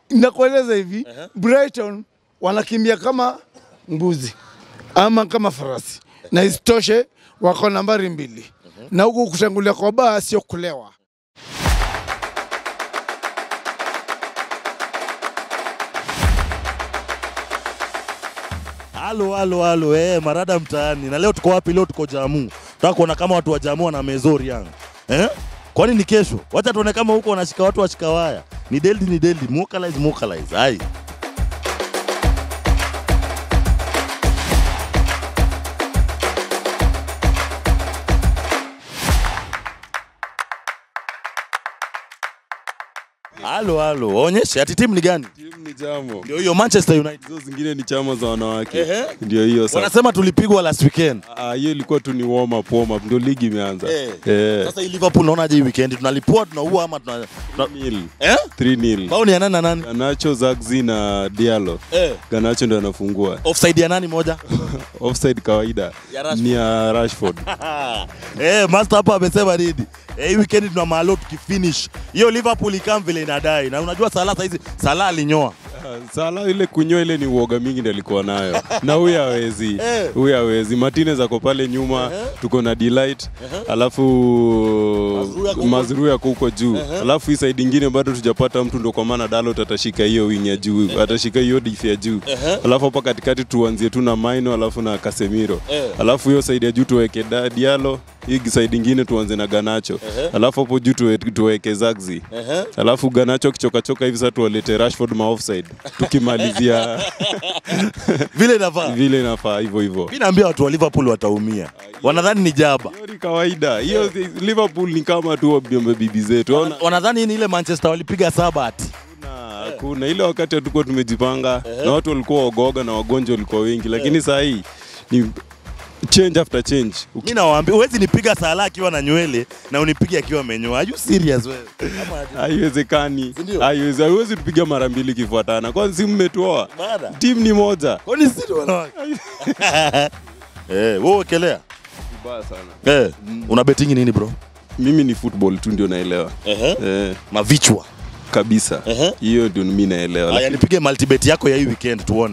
nakueleza hivi Brighton wanakimbia kama mbuzi ama kama farasi, na isitoshe wako nambari mbili, na huku kutangulia kwa baa sio kulewa. Halo, halo, halo, eh, marada mtaani. Na leo tuko wapi? Leo tuko Jamu. Tunataka kuona kama watu wa Jamu wana mezori yang. Eh? Kwani ni kesho? Wacha tuone kama huko wanashika watu washika waya. Ni Deldi ni Deldi, Mokalize Mokalize. Hai. Halo, halo. Onyeshe ati timu ni gani? Timu ni jamo. Ndio hiyo Manchester United. Hizo zingine ni chama za wanawake. Ehe. Ndio hiyo sasa. Wanasema tulipigwa last weekend. Ah, hiyo ilikuwa tu ni warm up warm up ndio ligi imeanza. Eh. Eh. Sasa hii Liverpool unaonaje hii weekend? Tunalipua tunaua ama tuna, tuna... 3-0. Eh? 3-0. Bao ni ya nani na nani? Ganacho, Zagzi na Diallo. Eh. Ganacho ndio anafungua. Offside ya nani moja? Offside kawaida Ya Rashford. ni ya Rashford. eh, master hapa amesema nini? Eh, hii weekend tuna mahalo tukifinish. Hiyo Liverpool ikam vile inadai. Na unajua Salah saizi Salah alinyoa. Ah, Sala ile kunyoa ile ni uoga mingi ndio alikuwa nayo. Na huyu hawezi. Eh. Huyu hawezi. Martinez ako pale nyuma, tuko na Delight. Alafu Mazrui ako huko- Mazrui ako huko juu. Alafu hii side ingine bado tujapata mtu ndio kwa maana Dalot atashika hiyo wing ya juu, atashika hiyo diff ya juu. Alafu hapa katikati tuanzie tu na Maino alafu na Casemiro. Eh. Alafu hiyo side ya juu tuweke Da- Diallo, hii side ingine tuanze na Ganacho. Alafu hapo juu tuwe- tuweke Zagzi. Ehe. Alafu Ganacho kichokachoka hivi sasa tuwalete Rashford ma offside. Tukimalizia Vile inafaa. vile inafaa hivyo hivyo. Mimi naambia watu wa Liverpool wataumia. Wanadhani ni jaba. Hiyo ni kawaida. Hiyo Liverpool ni kama tu wabiombe bibi zetu. Ona Wanadhani ni ile Manchester walipiga saba ati. hakuna hakuna ile wakati hatukuwa tumejipanga na watu walikuwa wagoga na wagonjwa walikuwa wengi, lakini saa hii ni change after change. Uki- Mimi nawaambia huwezi nipiga Salah akiwa na nywele na unipige akiwa amenyoa. Are you serious wewe? Ama aje? Haiwezekani, Ndio. haiwezi, haiwezi tupiga mara mbili kifuatana, kwani si mmetoa Baada. timu ni moja. Kwani sisi wanawake? Eh, wewe wekelea. Vibaya sana. Eh, una betting nini bro? Mimi ni football tu ndio naelewa Ehe. eh, Mavichwa. kabisa Ehe. hiyo ndio mimi naelewa. Haya nipige multibet yako ya hii weekend tuone.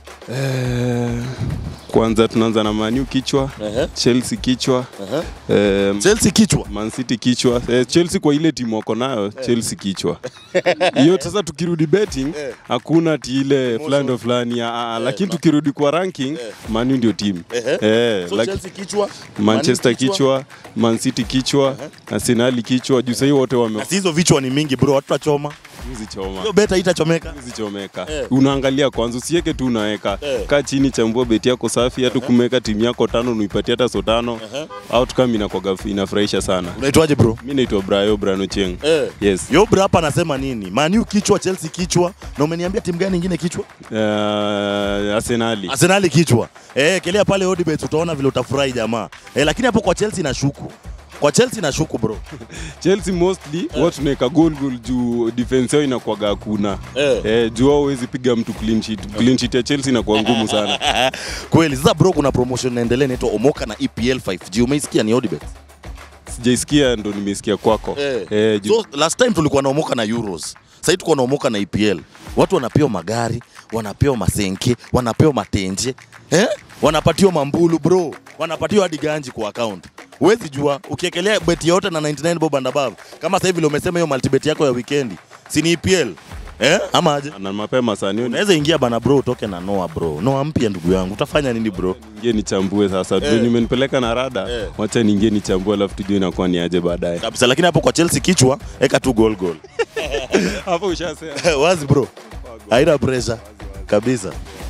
Eh, kwanza tunaanza na Manu kichwa, Ehe. Chelsea kichwa, Ehe. eh, Chelsea kichwa. Man City kichwa. Eh, Chelsea kwa ile timu wako nayo Chelsea kichwa. Hiyo sasa tukirudi betting Eh. hakuna ati ile fulani ndo fulani ah, ah, lakini tukirudi kwa ranking Manu ndio timu. Ehe. Eh, So like- Chelsea kichwa. Manchester Man kichwa. kichwa, Man City kichwa, Arsenal kichwa. Juu sasa wote wame Na si hizo vichwa ni mingi bro, watu wachoma. choma. Hiyo beta itachomeka. zichomeka Eh. unaangalia kwanza usiweke tu unaweka Eh. kaa chini chambua beti yako safi hata kumeweka timu yako tano unaipatia hata so tano outcome inakwaga inafurahisha sana Unaitwaje bro? mi naitwa brayo brano cheng Eh. yes Yo bro hapa anasema nini? Man U kichwa, Chelsea kichwa. Na umeniambia timu gani nyingine kichwa? uh, arsenali Arsenal kichwa. Eh, kelea pale Odibet utaona vile utafurahi jamaa. Eh, lakini hapo kwa Chelsea nashuku. Kwa Chelsea nashuku bro. chelsea mostly eh. watu tunaweka goal goal juu defense yao inakwaga hakuna Eh. eh, juu wao huwezi piga mtu clean sheet clean sheet ya chelsea inakuwa ngumu sana Kweli. Sasa bro kuna promotion inaendelea inaitwa Omoka na EPL 5G. Umeisikia ni Odibet? sijaisikia ndo nimesikia kwako Eh. Eh, juu- So last time tulikuwa naomoka na Euros. Sasa tuko naomoka na EPL. Watu wanapewa magari, wanapewa masenke, wanapewa matenje, eh? Wanapatiwa mambulu bro, wanapatiwa hadi ganji kwa account. Huwezi jua ukiekelea beti yote na 99 bob and above. Kama sasa hivi vile umesema hiyo multibet yako ya weekend, si ni EPL? Eh? Ama aje? na mapema sana hiyo ni- Unaweza ingia bana bro, utoke na Noah bro. Noah mpya ndugu yangu. Utafanya nini bro? ingie nichambue sasa Eh. eh. umenipeleka na rada Eh. wacha niingie nichambue alafu tujue inakuwa ni aje baadaye Kabisa, lakini hapo kwa Chelsea kichwa, eka tu goal goal. hapo ushasema Wazi bro. Haina pressure. Kabisa.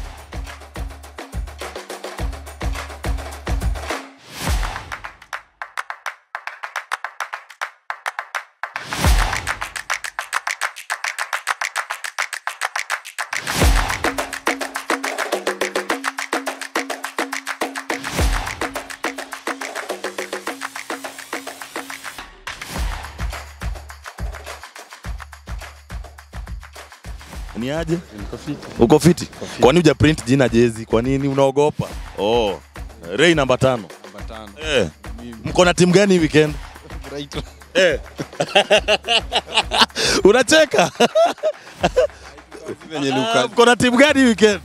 Ni aje? Uko fiti? Kwani huja print jina jezi? Kwa nini unaogopa? Oh. Ray namba tano. Eh. Mko na timu gani hii weekend? Eh. Unacheka? venye Ah, Luka Mko na timu gani weekend?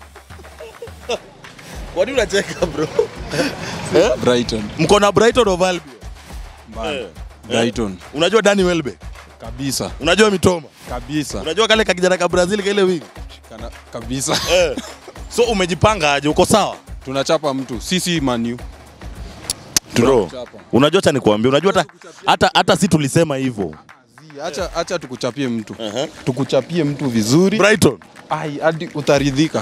Kwani unacheka bro? Brighton. Mko na Brighton of Albion. Bana. Eh. Brighton. Unajua Dani Welbeck? Kabisa. Unajua Mitoma? Kabisa. Unajua kale kakijana ka Brazil kile wingi? Kana, kabisa. Eh. So umejipanga aje? Uko sawa? Tunachapa mtu. Sisi Man U. Bro, Tunakuchapa. unajua cha nikwambia, unajua hata hata hata si tulisema hivyo. Zi, Acha acha tukuchapie mtu. Aha. Tukuchapie mtu vizuri. Brighton. Ai, hadi utaridhika.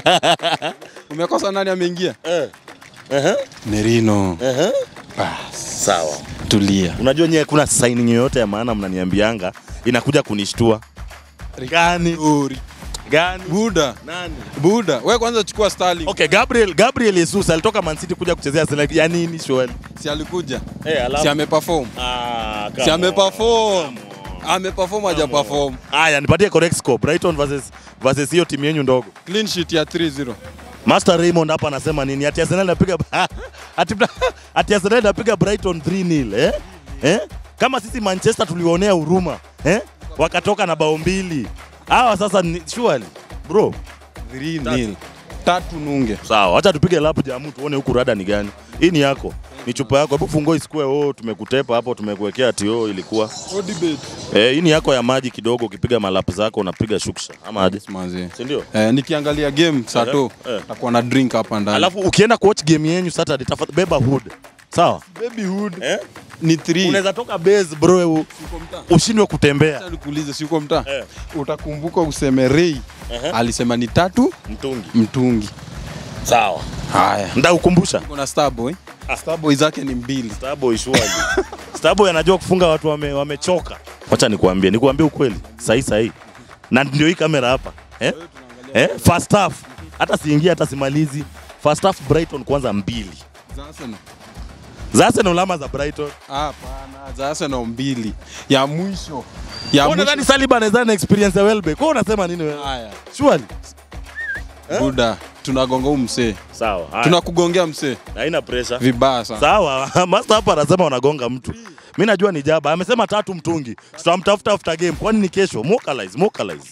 Umekosa nani ameingia? Eh. Aha. Merino. Aha. Bas. Sawa. Tulia. Unajua nyewe kuna signing yoyote ya maana mnaniambianga inakuja kunishtua. Gani? Uri. Gani? Buda. Nani? Buda. Wewe kwanza chukua Sterling. Okay, Gabriel Gabriel Jesus alitoka Man City kuja kuchezea Arsenal. Ya nini shwali? Si alikuja. Eh, alafu Si ameperform. Ah, come Si on. ameperform. Ameperform haja perform. Aya, nipatie correct score. Brighton versus versus hiyo timu yenu ndogo. Clean sheet ya 3-0. Master Raymond hapa anasema nini? Ati Arsenal inapiga ati, ati Arsenal inapiga Brighton 3-0 eh? Eh? Kama sisi Manchester tuliwaonea huruma eh? Wakatoka na bao mbili. Hawa sasa ni surely bro. 3-0. Tatu nunge. Sawa, acha tupige lapu jamu tuone huku rada ni gani. Hii ni yako. Ni chupa yako. Hebu fungua isikue oh, tumekutepa hapo tumekuwekea ati oh ilikuwa. Eh, hii ni yako ya maji kidogo ukipiga malapu zako unapiga shuksha. Ama aje? Manzi. Si ndio? Eh, nikiangalia game Sato Eh. takuwa na drink hapa ndani. Alafu ukienda kuwatch game yenyu Saturday tafadhali beba hood. Sawa? babyhood Eh? ni 3. Unaweza toka base bro u- ushindwe kutembea. Acha nikuulize si uko mtaa? Eh. Utakumbuka useme Ray Ehe. alisema ni tatu Mtungi. mtungi. Sawa. Haya. Ndakukumbusha. Kuna Starboy. Starboy zake ni mbili. Starboy surely. Starboy anajua kufunga watu wame, wamechoka. Wacha nikuambie, nikuambie ukweli. Sahi sahi. Na ndio hii kamera hapa. Eh? Eh? First half. Hata siingia hata simalizi. First half Brighton kwanza mbili. Za Arsenal. Za Arsenal ama za Brighton? Hapana, za Arsenal mbili. Ya mwisho. Ya Wewe unadhani mwisho. Saliba anaweza na experience ya Welbeck? Wewe unasema nini wewe? Haya. Surely. Buda, tunagonga huu msee. Sawa. haya. Tunakugongea msee. Haina pressure. Vibaya sana. Sawa, master hapa anasema wanagonga mtu. Mimi najua ni jaba. Amesema tatu mtungi. Tutamtafuta after game. Kwani ni kesho? Mokalize, mokalize.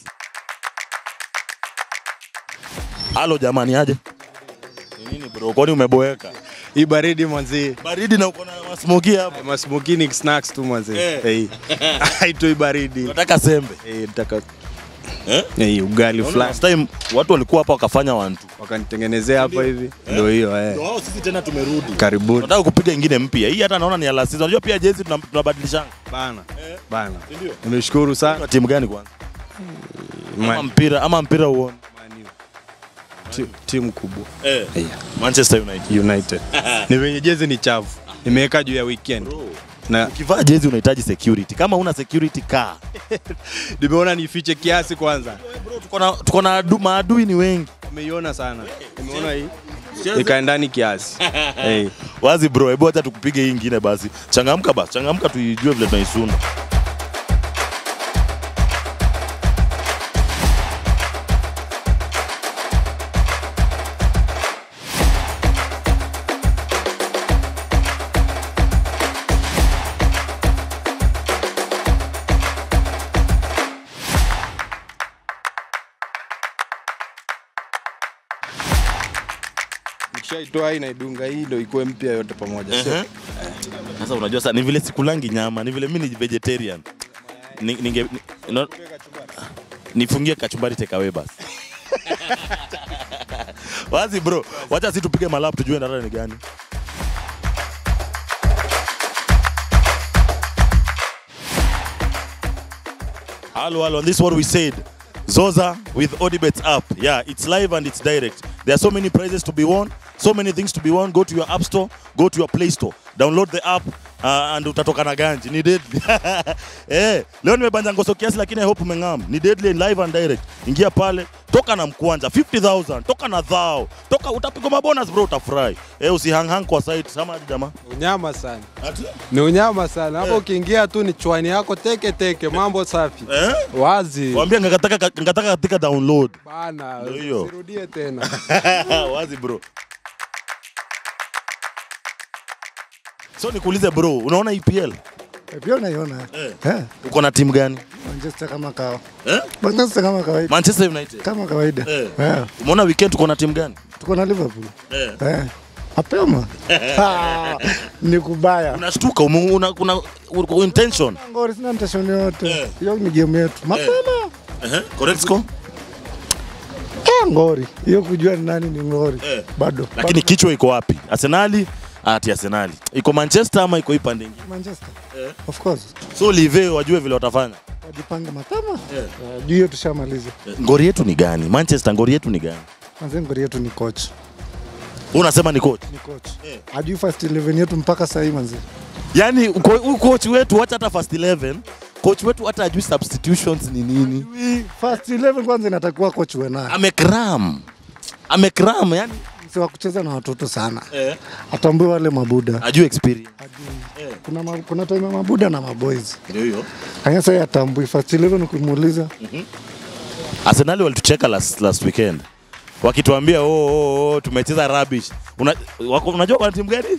Halo jamani aje? Ni nini bro? Kwani umeboeka? Hii baridi mwanzi. Baridi na uko na masmoki hapa. Masmokini snacks tu mwanzi. Eh. Eh. Haitoi baridi. Unataka sembe. Eh, nataka Eh? eh, ugali Unaona fulani Last time watu walikuwa hapa wakafanya wantu. wakanitengenezea hapa hivi. Ndio hiyo eh. Ndio wao sisi tena tumerudi. Karibuni. Tunataka kupiga ingine mpya. Hii hata naona ni ya last season. Unajua pia jezi tuna- tunabadilishana. Bana. Bana. Si ndio? Nimeshukuru sana. Kwa timu gani kwanza? Ama Man- mpira ama mpira uone. ti- Timu kubwa. Eh. Eh, Manchester United. United. Ni venye jezi ni chafu. Nimeweka juu ya weekend. Na Ukivaa jezi unahitaji security. Kama una security kaa. nimeona nifiche kiasi kwanza. Bro, tuko na tuko na adu, maadui ni wengi. Umeiona sana. Nimeona hii. Ikae ndani kiasi. Eh. Wazi bro, hebu acha tukupige hii ingine basi. Changamka basi, changamka tuijue vile tunaisunda. Nikishaitoa hii naidunga hii ndio ikuwe mpya yote pamoja. Sio? Sasa unajua sasa ni vile sikulangi nyama, ni vile mimi ni vegetarian. Ni- Ninge ni, no, nifungie kachumbari takeaway basi. Wazi bro, wacha si tupige malap tujue ndara ni gani. Hello, hello. And this is what we said. Zoza with Odibets app. Yeah, it's live and it's direct. There are so many prizes to be won, so many things to be won. Go to your app store, go to your play store, download the app uh, and utatoka na ganji. Ni deadly. eh, leo nimebanja ngoso kiasi lakini I hope umeng'am. Ni deadly and live and direct. Ingia pale, toka na mkwanja 50000, toka na dhao. Toka utapigwa mabonus bro utafurahi. Eh, usihang hang kwa site sama jamaa. Unyama sana, Ati? ni unyama sana hapo. Eh. Ukiingia tu ni chwani yako teke teke, mambo safi Eh? wazi Waambia ngataka ngataka katika download. bana, Ndio hiyo. usirudie tena. wazi bro so nikuulize bro unaona epl Pia unaiona. Eh. Uko na timu gani? Manchester kama kawa. Eh? Manchester kama kawaida. Manchester United. Kama kawaida. Eh. Eh. Umeona weekend tuko na timu gani? Tuko na Liverpool. Eh. Eh. Mapema. Ah, Ni kubaya. Unashtuka ume- una kuna una intention. Ngori sina intention yote. Eh. Hiyo ni game yetu. Mapema. Eh. Correct score? Eh, ngori. Hiyo kujua ni nani ni ngori. Eh. Bado. Lakini kichwa iko wapi? Arsenali? Ati Arsenali. Iko Manchester ama iko hii pande nyingine? Bado Manchester. Eh. Of course. So live wajue vile watafanya. Wajipange mapema. Eh. Eh, Juu hiyo tushamaliza. Ngori yetu ni gani? Manchester ngori yetu ni gani? Kwanza ngori yetu ni coach. Wewe unasema ni coach. Ni coach. Eh. Ajui first 11 yetu mpaka sasa hivi manzi. Yaani uko- huyu coach wetu wacha hata first 11, coach wetu hata ajui substitutions ni nini. First 11 kwanza inatakiwa coach uwe naye. Amekram. Amekram yani Si wa kucheza na watoto sana. eh, Atambue wale mabuda. ajui experience. Ajui. Kuna ma, kuna time ya mabuda na maboys. Ndio hiyo. Kanya sasa atambui first 11 ukimuuliza Arsenal walitucheka last, last weekend wakituambia oh, oh, oh, tumecheza rubbish. Una, wako, unajua wana timu gani?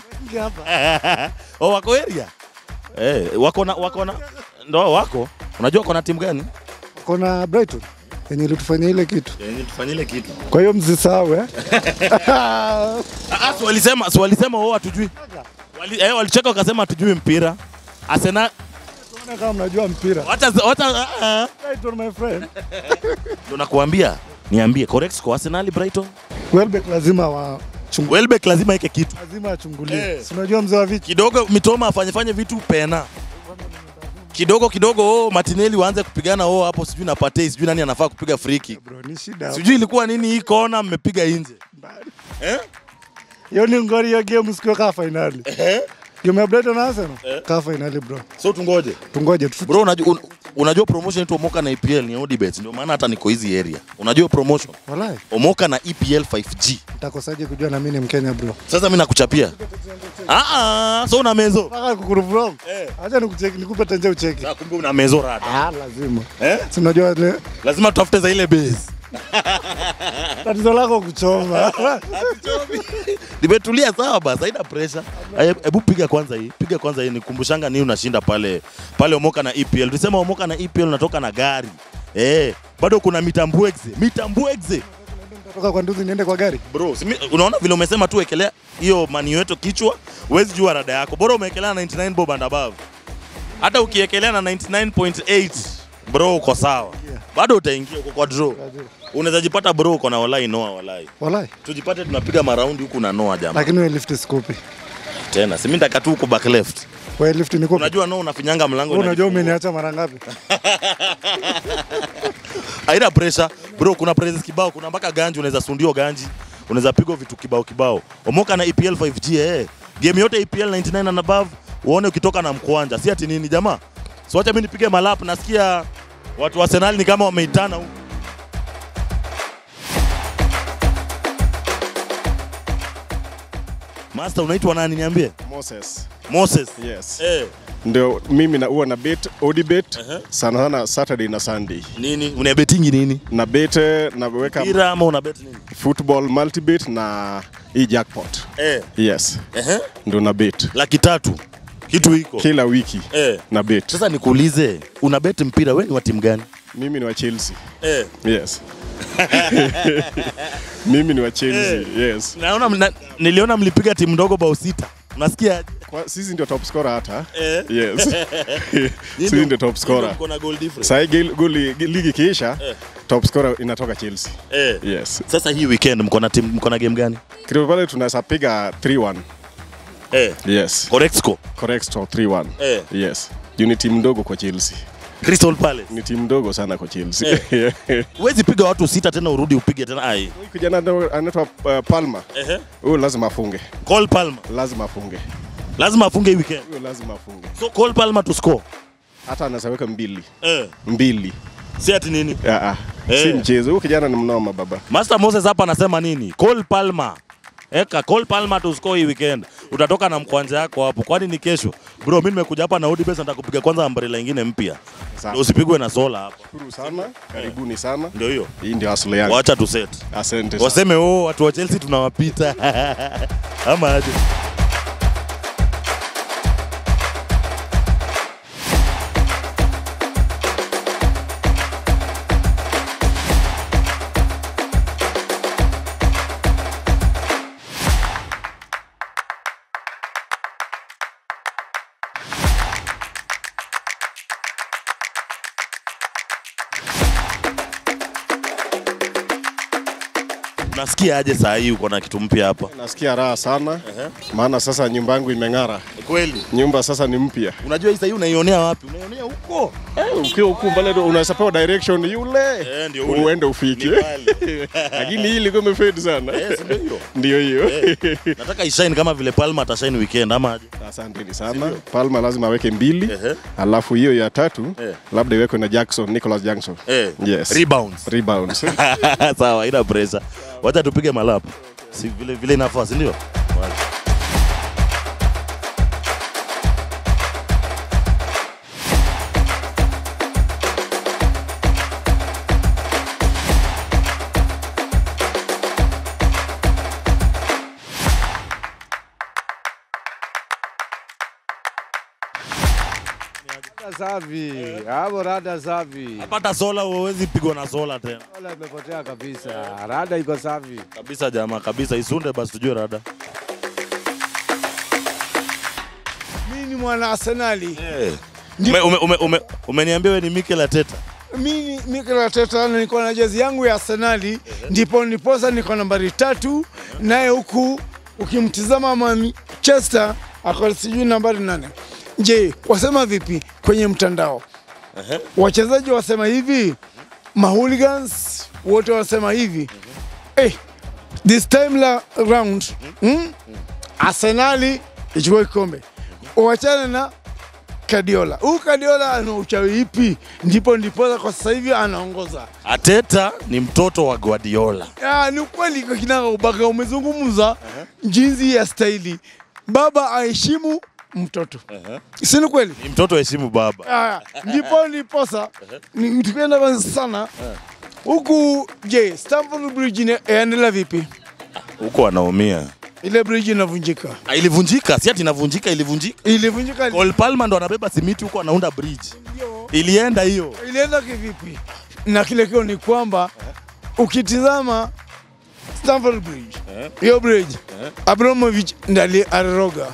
oh, wako area eh, wako na wako na ndo wako. Unajua wako na timu gani? kuna Brighton yenye ilitufanyia ile kitu. Yenye tufanyile kitu. Kwa hiyo msisahau eh. Ah, ah, si walisema si walisema wao hatujui. Wali, eh, walicheka wakasema hatujui mpira. Arsenal Tunaona kama mnajua mpira. wacha wacha ah, ah. Brighton my friend. Ndio nakuambia. Niambie correct score Arsenal Brighton. Welbeck lazima wa chungu, Welbeck lazima ike kitu. lazima achungulie. Eh. Si unajua mzee wa viki. kidogo mitoma afanye fanye vitu pena kidogo kidogo oh, Martinelli waanze kupigana oh, hapo sijui na Partey sijui nani anafaa kupiga free kick Bro, ni shida. sijui ilikuwa nini hii kona mmepiga nje eh? Hiyo ni ngori hiyo game siku kaa finali. Game ya Brighton na Arsenal kaa finali bro. so tungoje Tungoje tu. bro unajua, un, unajua promotion yetu Omoka na EPL ni Odibet ndio maana hata niko hizi area unajua promotion Walai, Omoka na EPL 5G nitakosaje kujua na mimi ni Mkenya bro. sasa mimi nakuchapia ah ah so una mezo Mpaka kukurupu wrong. Eh. Acha nikucheki nikupe tenje ucheki. Ah, kumbe una mezo rada Ah, lazima. eh? Si unajua ile lazima tutafute za ile base tatizo lako kuchoma. nimetulia sawa basi, haina pressure. Aya, Hebu piga kwanza hii, piga kwanza hii, nikumbushanga nini unashinda pale pale Omoka na EPL. Tulisema Omoka na EPL unatoka na gari eh, bado kuna mitambwegze mitambwegze Toka kwa nduzi niende kwa gari. bro. Simi, unaona vile umesema tu wekelea hiyo mani yetu kichwa, huwezi jua rada yako, bora umewekelea 99 bob and above. Hata ukiekelea na 99.8 bro, uko sawa, bado utaingia uko kwa draw. Unaweza jipata bro, uko na walai noa walai, Walai. tujipate tunapiga maraundi huku na noa jamaa Lakini wewe lift sikopi. tena, si mimi nataka tu huko back left Wewe lift nikopi. Unajua no unafinyanga mlango Wewe unajua inajifungua. umeniacha mara ngapi? Haina pressure bro, kuna presses kibao, kuna mpaka ganji, unaweza sundio ganji, unaweza pigwa vitu kibao kibao. Omoka na EPL 5G eh. Game yote EPL 99 and above, uone ukitoka na mkwanja, si ati nini jamaa. So acha mimi nipige malap, nasikia watu wa Arsenal ni kama wameitana huko. Master unaitwa nani niambie? Moses. Moses. Yes. Eh, Ndio mimi na huwa na bet Odibet sana sana Saturday na Sunday. nini? Una betingi nini? Na bet eh, na weka Mpira ama una bet nini? football multibet na hii jackpot. Eh, Yes. ehe. Ndio na bet Laki tatu. Kitu iko. kila wiki Eh. na bet. Sasa nikuulize, una bet mpira wewe ni wa timu gani? Mimi ni wa Chelsea. Eh. Yes. mimi ni wa Chelsea. Yes. Naona mna, niliona mlipiga timu ndogo bao sita. Unasikia? Kwa, sisi ndio top scorer hata. Eh. Yes. sisi ndio top scorer. Mko na goal difference. Sasa hii goli ligi kiisha top scorer inatoka Chelsea. Eh. Yes. Sasa hii weekend mko na timu mko na game gani? Kidogo pale tunaweza piga 3-1. Eh. Yes. Correct score. Correct score 3-1. Eh. Yes. Juu ni timu ndogo kwa Chelsea. Crystal Palace. Ni timu ndogo sana kwa Chelsea. Huwezi piga watu sita tena urudi upige tena ai. Huyu kijana ndo anaitwa uh, Palmer. Ehe. Huyu lazima afunge. Cole Palmer. Lazima afunge. Lazima afunge hii weekend. Huyu lazima afunge. So Cole Palmer to score. Hata anaweza weka mbili. Eh. Mbili. Si ati nini? Ah ah. Eh. Si mchezo. Huyu kijana ni mnoma baba. Master Moses hapa anasema nini? Cole Palmer. Eka Cole Palmer to score hii weekend. Utatoka na mkwanja yako hapo. Kwani ni kesho? Bro, mimi nimekuja hapa na Odibes nataka kupiga kwanza umbrella nyingine mpya. Sawa. Ndio usipigwe na sola hapa. Shukuru sana. Karibuni sana. Ndio hiyo. Hii ndio asili yangu. Wacha tu set. Asante sana. Waseme oh, watu wa Chelsea tunawapita. Ama aje. Unasikia aje saa hii uko na kitu mpya hapa? Nasikia raha sana maana sasa nyumba yangu imeng'ara. Kweli. Nyumba sasa ni mpya. Unajua hii saa hii unaionea wapi? Unaionea huko. Eh, Ukiwa huku mbele unaweza pewa direction yule Eh, ndio ule. uende ufike. Ni pale. Lakini hii ilikuwa imefade sana. Eh, si ndio hiyo? Ndio hiyo. Nataka ishine kama vile Palma atashine weekend ama aje? Asanteni sana. Palma lazima aweke mbili. Ehe. Alafu hiyo ya tatu Eh. labda iwekwe na Jackson, Nicholas Jackson. Eh. Yes. Rebounds. Rebounds. Sawa, ina pressure. Wacha tupige malap. Si vile vile inafaa, si ndio? Rada safi. Hapo rada safi. Pata sola huwezi pigwa na sola tena. Wala imepotea kabisa. Rada iko safi. Kabisa jamaa, kabisa isunde basi tujue rada. Mimi ni mwana Arsenali. Eh. Ume, ume, ume, ume, umeniambia wewe ni Mikel Arteta. Mimi Mikel Arteta na niko na jezi yangu ya Arsenali, ndipo niposa niko nambari tatu, naye huku ukimtizama Manchester ako sijui nambari nane. Je, wasema vipi kwenye mtandao? Wachezaji wasema hivi, mahooligans wote wasema hivi eh, this time la round mm, Arsenali ichukue kikombe, wachane na Kadiola. Huyu Kadiola ana uchawi ipi? Ndipo ndiposa kwa sasa hivi anaongoza. Ateta ni mtoto wa Guardiola. Ah, ni ukweli kwa kinaga ubaga umezungumza jinsi ya staili. Baba aheshimu mtoto. Si ni kweli? Ni mtoto heshimu baba. Ah, ndipo ndiposa ni tukienda basi sana huku. Je, Stamford Bridge ina- yaendelea vipi? Huko anaumia. Ile bridge inavunjika, Ah, Ilivunjika, si ati inavunjika, ilivunjika. ilivunjika, Cole Palmer ndo anabeba simiti huko anaunda bridge. Ilienda hiyo. ilienda kivipi? Na kile kio ni kwamba ukitizama Stamford Bridge, hiyo bridge Abramovich ndiye aliroga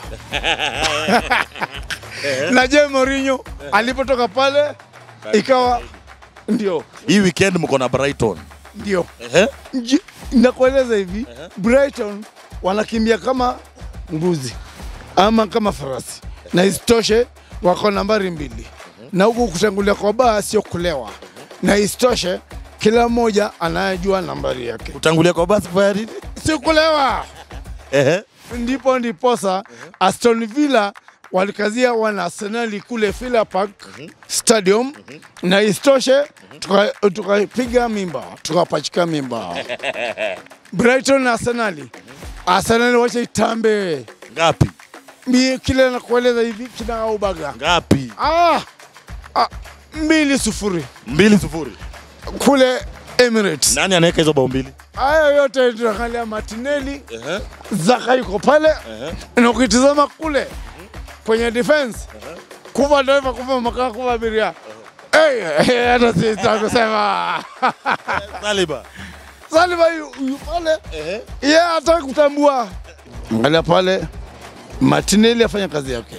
na je Mourinho alipotoka pale ikawa ndio Hii weekend mko na Brighton. ndio Ehe. Nji- nakueleza hivi Brighton wanakimbia kama mbuzi ama kama farasi, na isitoshe wako nambari mbili, na huku kutangulia kwa baa sio kulewa, na isitoshe kila mmoja anayejua nambari yake, Kutangulia kwa basi kufanya nini? si kulewa. Ehe. Ndipo ndiposa Aston Villa walikazia wana Arsenali kule Villa Park Stadium, na isitoshe tuka- tukapiga mimba tukapachika mimba Brighton na Arsenali. Arsenali wacha itambe Ngapi? mi kile nakueleza hivi kina ubaga Ngapi? ah, ah, mbili sufuri Mbili sufuri. kule Emirates. Nani anaweka hizo bao mbili? Haya yote tunaangalia Martinelli, Zaka yuko pale na ukitizama kule kwenye defense kuva dereva kuva makaa kuva abiria Eh, eh, hata sita kusema Saliba. Saliba yu yu pale yeye hataki kutambua. Angalia pale Martinelli afanya kazi yake,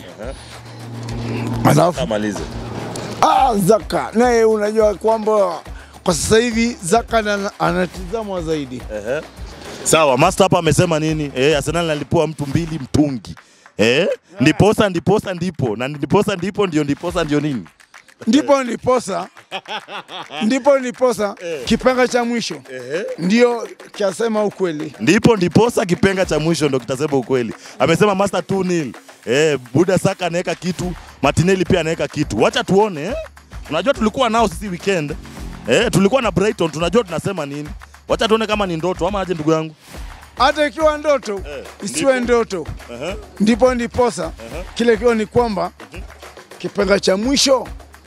alafu Amalize. ah, Zaka naye unajua kwamba kwa sasa hivi Zaka ana- anatizamwa zaidi. Sawa, master hapa amesema nini? Eh, Arsenal nalipua mtu mbili mtungi. Eh? Ndiposa ndiposa ndipo na ndiposa ndipo ndio ndiposa ndio nini? ndipo ndiposa ndipo ndiposa kipenga cha mwisho ndio kiasema ukweli. Ndipo ndiposa kipenga cha mwisho ndo kitasema ukweli. Amesema master 2 nil. Eh, Buda Saka anaweka kitu, Martinelli pia anaweka kitu. Wacha tuone eh? Unajua tulikuwa nao sisi weekend. Eh, tulikuwa na Brighton, tunajua tunasema nini. Wacha tuone kama ni ndoto ama aje ndugu yangu. Hata ikiwa ndoto isiwe ndoto, ndipo ndiposa kile kiwa ni kwamba kipenga cha mwisho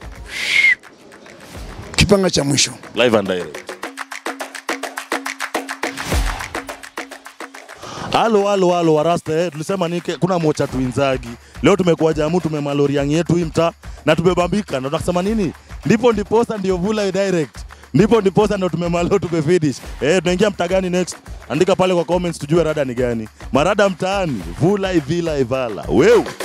kipenga cha mwisho Live and direct. Halo halo halo warasta eh, tulisema ni kuna mocha tuinzagi. Leo tumekuwa jamu tumemaloriang yetu hii mtaa na tumebambika na tunasema nini? Ndipo ndiposa ndio vula direct. Ndipo ndiposa ndio tumemalo tumefinish. Eh, tunaingia mtaa gani next? Andika pale kwa comments tujue rada ni gani. Marada mtaani, vula ivila ivala. Weu.